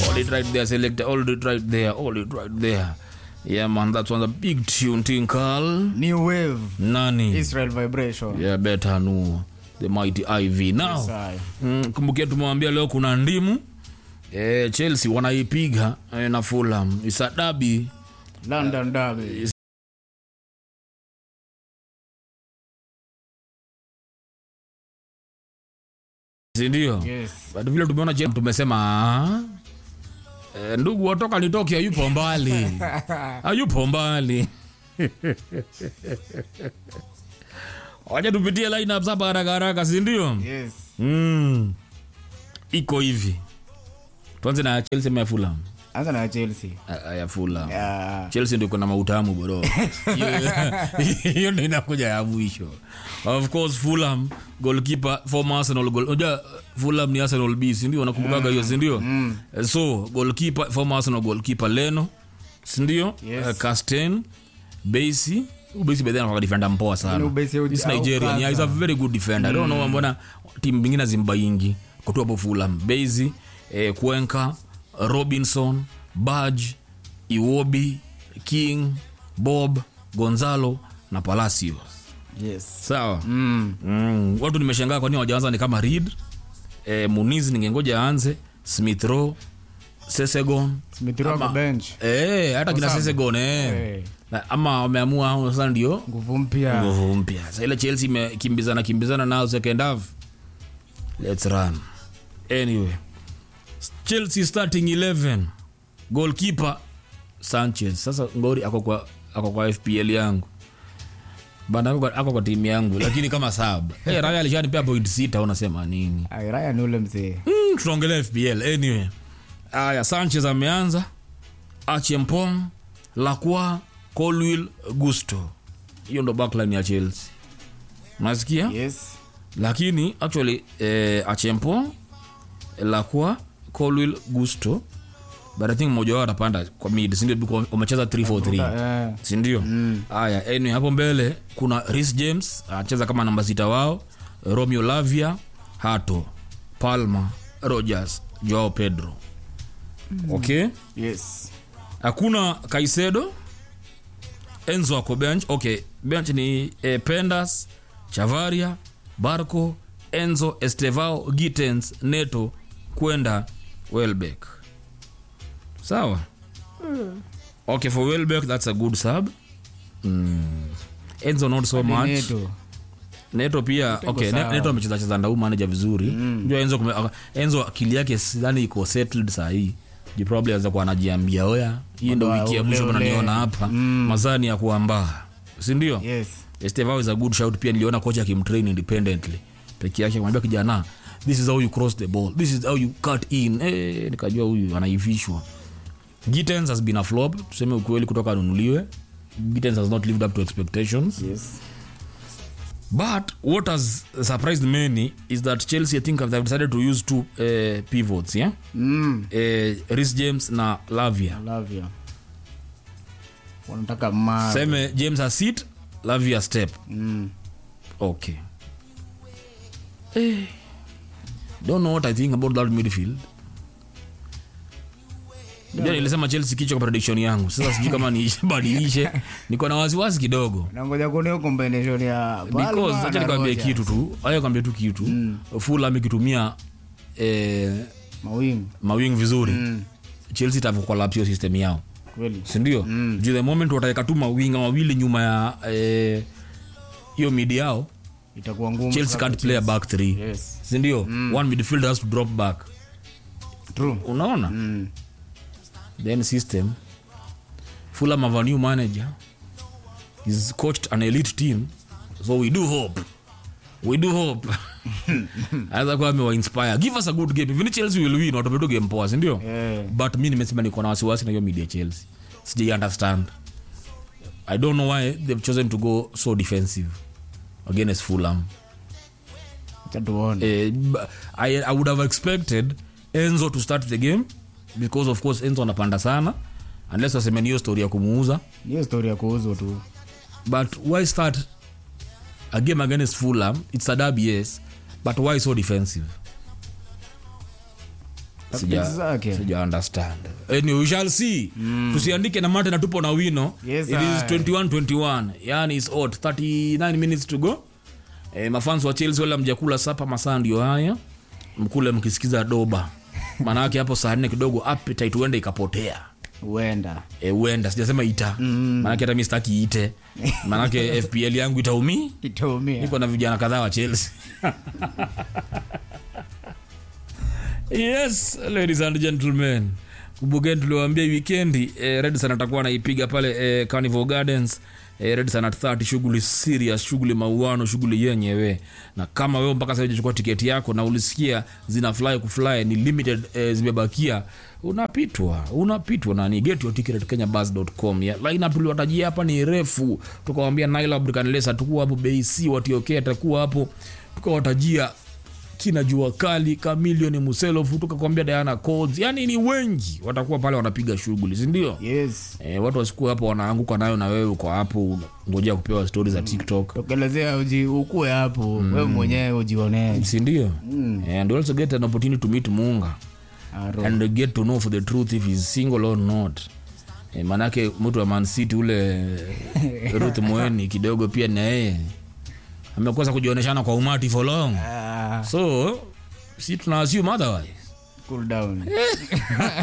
Hold it right there, selector. Hold it right there. Hold it right there. Yeah, man, that one's a big tune, Tinkal. New wave. Nani? Israel vibration. Yeah, better know the mighty IV. Now, Yes, I. mm, kumbukia tumewambia leo kuna ndimu eh, Chelsea wanaipiga eh, na Fulham. Isa dabi London derby. sindio? Yes. But vile tumeona Chelsea tumesema ah, eh, ndugu watoka nitoke hayupo mbali hayupo mbali wacha tupitie lineup hapa haraka haraka sindio? Yes. mm. iko hivi tuanze na Chelsea ama ya Fulham Anza na Chelsea. Ah, ya Fulham Yeah. chelsea ndio kuna mautamu bro Hiyo- hiyo ndio inakuja ya mwisho of course fulham goalkeeper former arsenal goal unajua fulham ni arsenal b si ndio unakumbukaga hiyo si ndio so goalkeeper former arsenal goalkeeper leno si ndio Yes. uh, castain basi ubasi bedhi anakuwa defender mpoa Yaani sana Ubesi au- this au nigerian yeah, he's a very good defender i don't know mbona timu zingine zimbaingi kutoa hapo fulham basi eh, kwenka robinson badge iwobi king bob gonzalo na palacio Yes. sawa Mm. mm. watu nimeshangaa kwani wajaanza ni kama reed eh, muniz ningengoja aanze smith row sesegon Smith Rowe kwa bench. eh, hata kina sawa. sesegon eh. Eh. Na- ama wameamua sasa ndio Nguvu mpya. nguvu mpya sa ile chelsea imekimbizana kimbizana nao second half let's run anyway chelsea starting 11 goalkeeper sanchez sasa ngori ako kwa, ako kwa fpl yangu bana ako kwa- ako kwa timu yangu lakini kama sab hey, raya alishanipea point sita unasema nini Ay, Ryan ni ule mzee. mm, tunaongelea fpl anyway aya sanchez ameanza achempom lacroix colwill gusto hiyo ndo backline ya chelsea unasikia Yes. lakini actually eh, achempo lacroix colwill gusto but i think mmoja wao atapanda kwa mid sindio Because wamecheza 343 Eh. sindio haya anyway, hapo mbele kuna ris james anacheza kama namba sita wao romeo lavia hato palma rogers joao pedro okay Yes. hakuna kaisedo enzo ako bench okay bench ni eh, pendas chavaria barco enzo estevao gitens neto kwenda welbeck sawa okay for welbeck that's a good sub mm. enzo not so much Neto. neto pia okay, ne, sawa. neto amecheza cheza ndau manager vizuri mm. enzo, kume, aka- enzo akili yake sidhani iko settled sahii ju probably aweza kuwa anajiambia oya hii ndo Oya, wiki ya ule, mwisho ule. mnaniona hapa mm. mazani ya kuambaa sindio Yes. estevao is a good shout pia niliona kocha akimtrain independently peke yake kumwambia kijana this is how you cross the ball this is how you cut in eh, nikajua huyu anaivishwa Gittens has been a flop tuseme ukweli kutoka anunuliwe Gittens has not lived up to expectations Yes. But what has surprised many is that Chelsea, I think, have decided to use two uh, pivots, yeah? Mm. Uh, Rhys James na Lavia. Love you. Wanataka ma. Seme James a sit, Lavia step. Mm. Okay. Eh, don't know what I think about that midfield. Yeah. nilisema Chelsea kichwa kwa prediction yangu. Sasa sijui kama nibadilishe. Niko na wasiwasi kidogo. Nangoja kuona hiyo combination ya because Palmer acha na nikwambie Rogers. kitu tu aya kwambie tu kitu Fulham ikitumia eh, Mawingu. mawing vizuri mm. chelsea itakolapsio system yao Kweli. sindio mm. juu the moment wataweka tu mawinga mawili nyuma ya eh, hiyo mid yao Itakuwa ngumu. chelsea sana can't play a back three Yes. sindio mm. one midfielder has to drop back True. unaona Mm. then system fulham have a new manager he's coached an elite team so we do hope we do hope aweza kuwa amewainspire give us a good game even chelsea will win watapetu game poa sindio Yeah. but mi nimesema niko na wasiwasi na hiyo media chelsea sijai understand i don't know why they've chosen to go so defensive against fulham Acha tuone. eh, b- I, i would have expected enzo to start the game because of course enzo anapanda sana unless waseme ni hiyo story ya kumuuza Hiyo story ya kuuzwa tu. but why start a game against fulham it's a derby yes but why so defensive Sija- Tactics zake. sija understand anyway, we shall see tusiandike na mate na tupo na wino Yes, it is I. 21-21 yani is odd 39 minutes to go e, mafans wa chelsea wala mjakula sapa masaa ndio haya mkule mkisikiza doba maanake hapo saa nne kidogo appetite huenda ikapotea huenda e, huenda sijasema ita mm. maanake hata mi sitaki ite maanake fpl yangu itaumii itaumia niko na vijana kadhaa wa chelsea yes ladies and gentlemen kumbukeni tuliwaambia wikendi eh, redson atakuwa anaipiga pale eh, carnival gardens eh, redson at 30 shughuli serious shughuli mauano shughuli yenyewe na kama wewe mpaka sasa hujachukua tiketi yako na ulisikia zina fly kufly ni limited eh, zimebakia unapitwa unapitwa nani get your ticket at kenyabus.com ya lineup tuliwatajia hapa ni refu tukawambia Naila Brikanles atakuwa hapo BC watiokea atakuwa hapo tukawatajia kina jua kali kamilioni muselofu tukakwambia diana codes yani ni wengi watakuwa pale wanapiga shughuli sindio yes e, watu wasikuwa hapo wanaanguka nayo na wewe uko hapo ngojea kupewa stori za tiktok tokelezea uji ukue hapo wewe mwenyewe ujionee sindio mm. and you also get an opportunity to meet muunga Aro. and get to know for the truth if he's single or not e, manake mtu wa mancity ule ruth moeni kidogo pia na yeye amekosa kujionyeshana kwa umati for long Ah, so si tuna assume otherwise cool down